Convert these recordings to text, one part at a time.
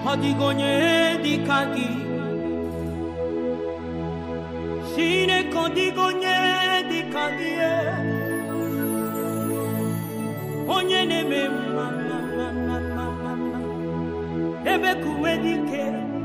ọ dịghị onye dị ka gị Chineke ọ dịghị onye dị ka gị onye na-eme mma mma mma mma mma mma mma ebe ka uwe dị ike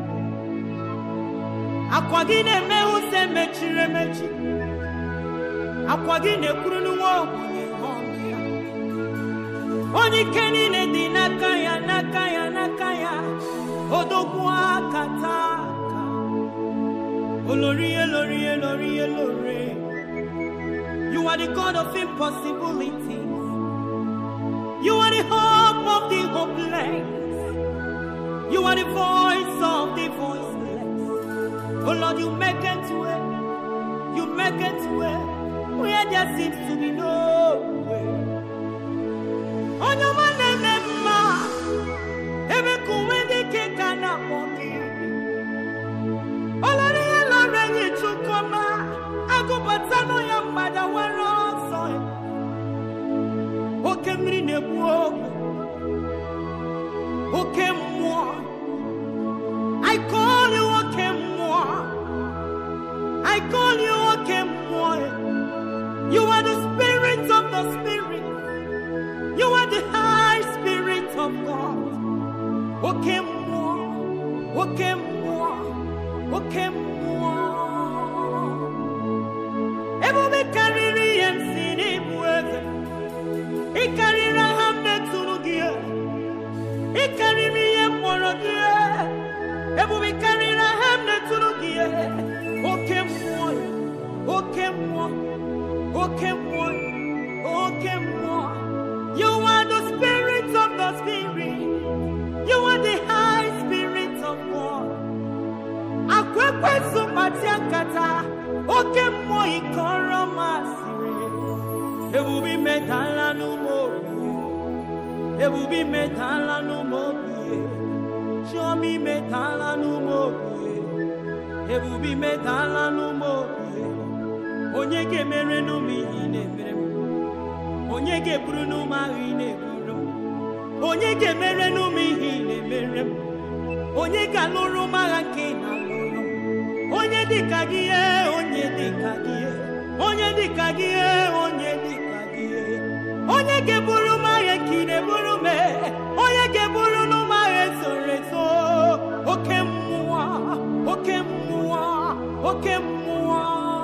akwa gị na-eme ụzọ emechiri emechi akwa gị na-ekwuru nwa ogbenye ọnụ ya onye ike niile dị n'aka ya n'aka ya n'aka ya odogwu aka taa aka olori elori elori elori you are the god of impossibilities you are the hope of the hopeless you are the voice of the voiceless oh lord you make it way you make it way where there seems to be no way onye ọma na-eme mma ebe ka uwe dị ike ka na-akpọ gị olori ihe lọrọ enyi chukwuma agụbatanụ ya mgbada nwere ọsọ ya. oke mmiri na-egbu ogwe oke mmụọ I call you oke mmụọ I call you oke mmụọ you are the spirit of the spirit You are the high spirit of God. Oke mmụọ, oke mmụọ, oke mmụọ. Ebube karịrị ihe m si n'ịbụ eze. Ị karịrị aha m metụrụ gị. Ị karịrị ihe m kpọrọ gị. Ebube karịrị aha m metụrụ gị. Oke mmụọ, oke mmụọ, oke mmụọ, oke mmụọ. You are the spirit of the spirit. You are the high spirit of God. Akwekwe sụpati akata, oke mmụọ ịkọrọ masịrị. Ebube imetala n'ụmụ obi. Ebube imetala n'ụmụ obi. Chioma imetala n'ụmụ obi. Ebube imetala n'ụmụ obi. Onye ga-emere n'ụmụ ihe ị na-emere m. onye ga-eburu n'ụmụ ahụ ị na-eburu m onye ga-emere n'ụmụ ihe ị na-emere m onye ga-alụrụ m agha nke ị na-alụrụ m onye dịka gị ihe onye dịka gị ihe onye dịka gị ihe onye dịka gị ihe onye ga-eburu m agha nke ị na-eburu m onye ga-eburu n'ụmụ agha ezoro ezo oke mmụọ oke mmụọ oke mmụọ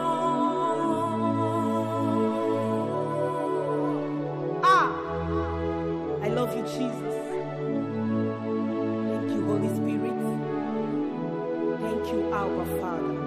Ah, I love you, Jesus. Thank you, Holy Spirit. Thank you, our Father.